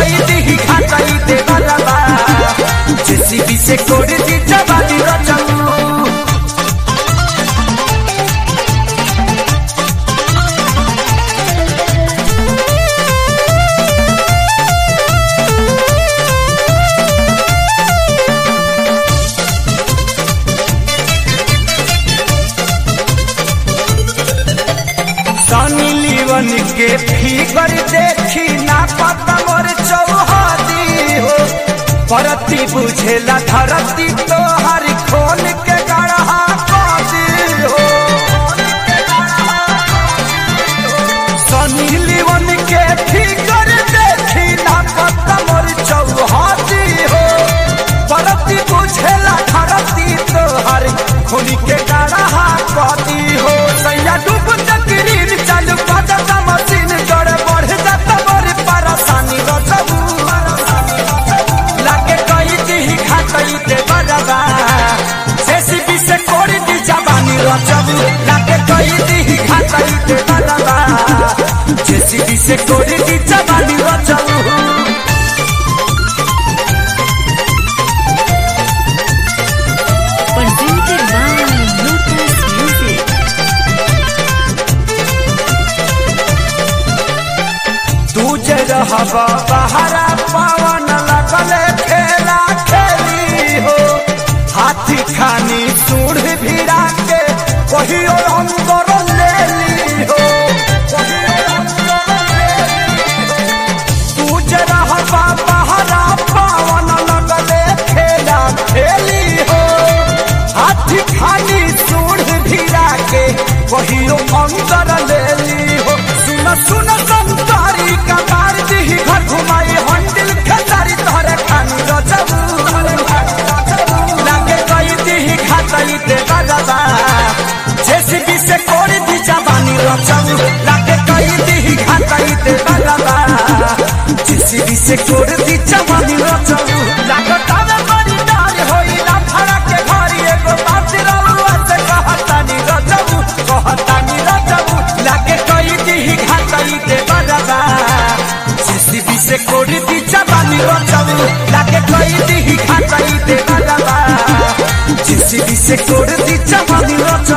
कई दी घाटाई दे बलबा जेसीबी से कोड़ दी जवानी रचऊ सनी लीवन के फिगर देखी ना पता मोर चौहादी हो परती बुझेला धरती तो हर खोल के गढ़ा पादी हो सनी लीवन के फिगर देखी ना पता मोर चौहादी हो परती बुझेला धरती तो हर खोल के गढ़ा पादी हो सैया डूब तकरीर चालू बजता मशीन गड़ बढ़ जाता बड़ी परेशानी रचबू लागे कई दी खातई दे बजबा जेसीबी से कोड़ी दी जवानी रचबू लागे कई दी खातई दे बजबा जेसीबी से कोड़ी दी जवानी रचबू presented by Lotus Music. तू जे रहबा बहरा पवन लगले खेला खेली हो हाथी खानी सूढ़ भिड़ा के कहियो अंदर ले ली हो तू जे रहबा बहरा पवन लगले खेला खेली हो हाथी खानी सूढ़ भिड़ा के कहियो अंदर ले ली हो सुन सुन संतारी कतार दी घर घुमाई हंडिल खतारी तोहरे खानी रचबू लागे कई दी खातई दे बजबा जेसीबी से कोड़ी दी जवानी रचबू लागे कई दी खातई दे बजबा जेसीबी से कोड़ी दी जवानी रचबू लागे तावे बड़ी डार होई ना फड़ा के घरी एगो बात रलुआ से कहतानी रचबू कहतानी रचबू लागे कई दी खातई दे बजबा जेसीबी से कोड़ी दी जवानी रचबू लागे कई दी खातई दे बजबा जेसीबी से कोड़ी दी जवानी रचबू